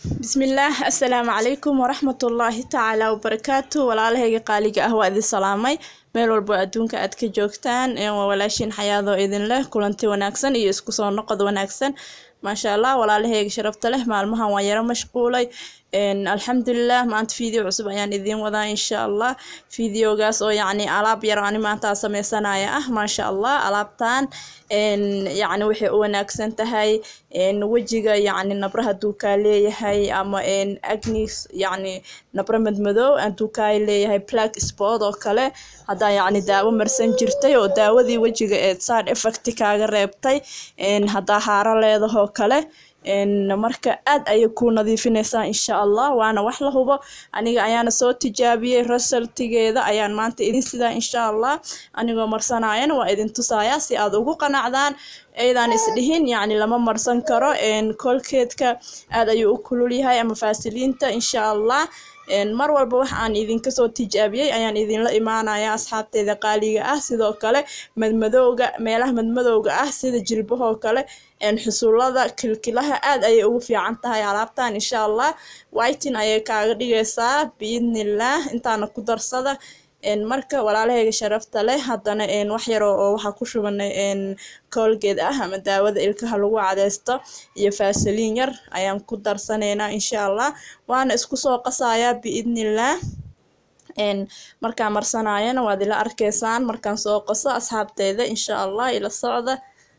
bismillaah assalaamu calaykum waraxmatullaahi tacaala wabarakaatu walaalahayga qaaliga ah waa idin salaamay meel walbo adduunka aad ka joogtaan waa walaashiin xayaadoo idin leh kulanti wanaagsan iyo isku soo noqod wanaagsan maasha allah walaalahayga sharafta leh maalmahan waan yaro mashquulay alxamdulilah maanta video cusub ayaan idiin wadaa insha allah videogaas oo yacni alaab yar ani maanta sameysanaya ah maasha allah alaabtan yacni waxay u wanaagsan tahay wejiga yacni nabra hadduu kaa leeyahay ama agnis yacni nabra madmadow hadduu kaa leeyahay black spot oo kale haddaa yacni daawo marsan jirtay oo daawadii wejiga ee side effect kaaga reebtay haddaa haaro leedahoo kale marka aad ayay ku nadiifinaysaa insha allah waana wax la hubo aniga ayaana soo tijaabiyey resultigeeda ayaan maanta idin sidaa insha allah anigoo marsanayana waa idin tusayaa si aad ugu qanacdaan ayadaan isdhihin yacni lama marsan karo kolkeedka aad ayuu u kulul yahay ama faasiliinta insha allah mar walba wax aan idinka soo tijaabiyey ayaan idinla imaanaya asxaabteeda qaaliga ah sidoo kale madmadowga meelaha madmadowga ah sida jilbahoo kale xusullada kilkilaha aad ayay ugu fiican tahay alaabtan insha allah whitin ayay kaaga dhigaysaa biidnillaah intaana ku darsada marka walaalahayga sharafta leh haddana wax yaroo oo waxaa ku shubanay koolgeed ah ama daawada ilkaha lagu cadeysto iyo faasaliin yar ayaan ku darsanaynaa insha allah waana isku soo qasayaa biidnillaah markaan marsanayana waad ila arkaysaan markaan soo qaso asxaabteeda insha allah ila socda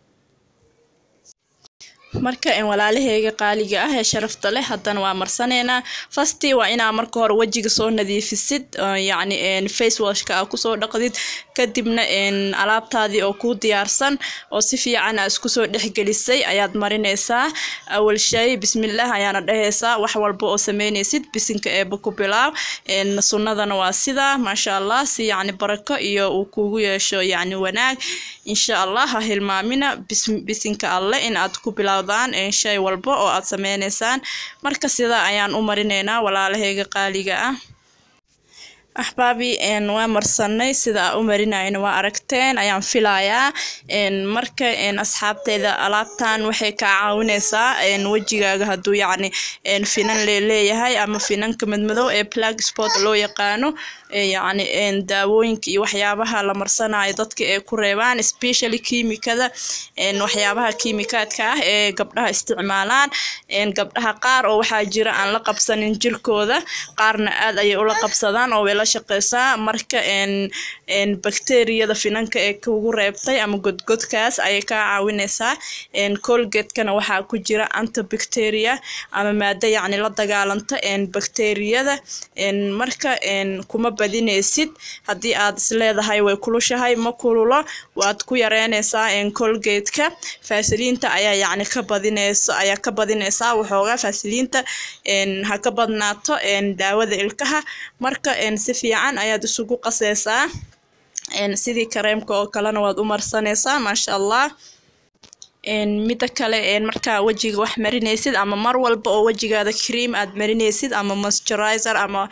marka walaalaheyga qaaliga ah ee sharafta leh haddana waa marsaneynaa fastii waa inaa marka hore wejiga soo nadiifisid yacni face washka aa kusoo dhaqdid kadibna alaabtaadii oo kuu diyaarsan oo si fiican aa isku soo dhexgelisay ayaad marinaysaa awal shay bismillaah ayaana dhehaysaa wax walba oo sameynaysid bisinka eeba ku bilaaw sunnadana waa sidaa maasha allah si yacni barako iyo uu kugu yeesho yacni wanaag insha allah ha hilmaamina bisinka alle in aad ku bilaaw shay walba oo aad sameynaysaan marka sidaa ayaan u marinaynaa walaalahayga qaaliga ah axbaabi waa marsanay sida aa u marinayna waa aragteen ayaan filayaa marka asxaabteeda alaabtan waxay kaa caawinaysaa wejigaaga hadduu yacni finan leeleeyahay ama finanka madmadow ee black sport loo yaqaano yacni daawooyinka iyo waxyaabaha la marsanayo dadka ee ku reebaan especially kiimikada waxyaabaha kiimikaadka ah ee gabdhaha isticmaalaan gabdhaha qaar oo waxaa jira aan la qabsanin jirkooda qaarna aad ayay ula qabsadaan oo way la shaqeysaa marka bakteriyada finanka ee kugu reebtay ama godgodkaas ayay kaa caawinaysaa colgatekana waxaa ku jira antibacteria ama maado yacni la dagaalanta bakteriyada marka kuma badinaysid haddii aad isleedahay way kulushahay ma kululo waad ku yareynaysaa colgateka faasiliinta ayaa yacni ka badinayso ayaa ka badinaysaa waxoogaa faasiliinta ha ka badnaato daawada ilkaha marka si fiican ayaad isugu qasaysaa sidii kareemka oo kalena waad u marsanaysaa maasha allah mida kale markaa wejiga wax marinaysid ama mar walba oo wejigaada cream aad marinaysid ama moisturizer ama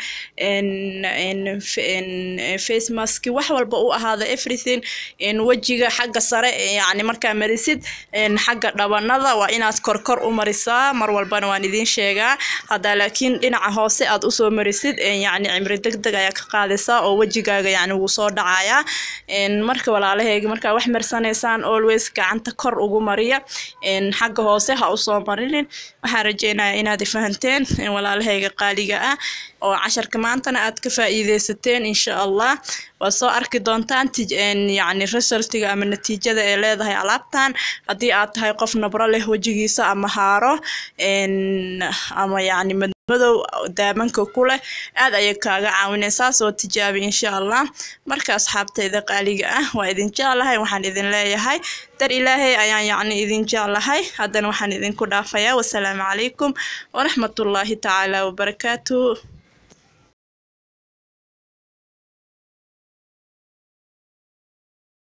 face mask wax walba u ahaada everything wejiga xagga sare yani markaa marisid xagga dhabanada waa inaad korkor u marisaa mar walbana waan idiin sheegaa haddaa laakiin dhinaca hoose aad usoo marisid yani cimri deg deg ayaa ka qaadaysaa oo wejigaaga yani wuu soo dhacayaa marka walaalaheyga markaa wax marsanaysaan always gacanta kor ugu mari xagga hoose ha usoo marinin waxaan rajeynaya inaad fahanteen walaalahayga qaaliga ah oo casharka maantana aad ka faa'iideysateen insha allah waad soo arki doontaan yacni resultiga ama natiijada ee leedahay alaabtan haddii aad tahay qof nabro leh wejigiisa ama haaro ama yacni madow daamanka ku leh aad ayay kaaga caawinaysaa soo tijaabi insha allah marka asxaabteyda qaaliga ah waa idin jeclahay waxaan idin leeyahay dar ilaahay ayaan yacni idin jeclahay haddana waxaan idinku dhaafayaa wasalaamu calaykum waraxmatullaahi tacaala wabarakaatuh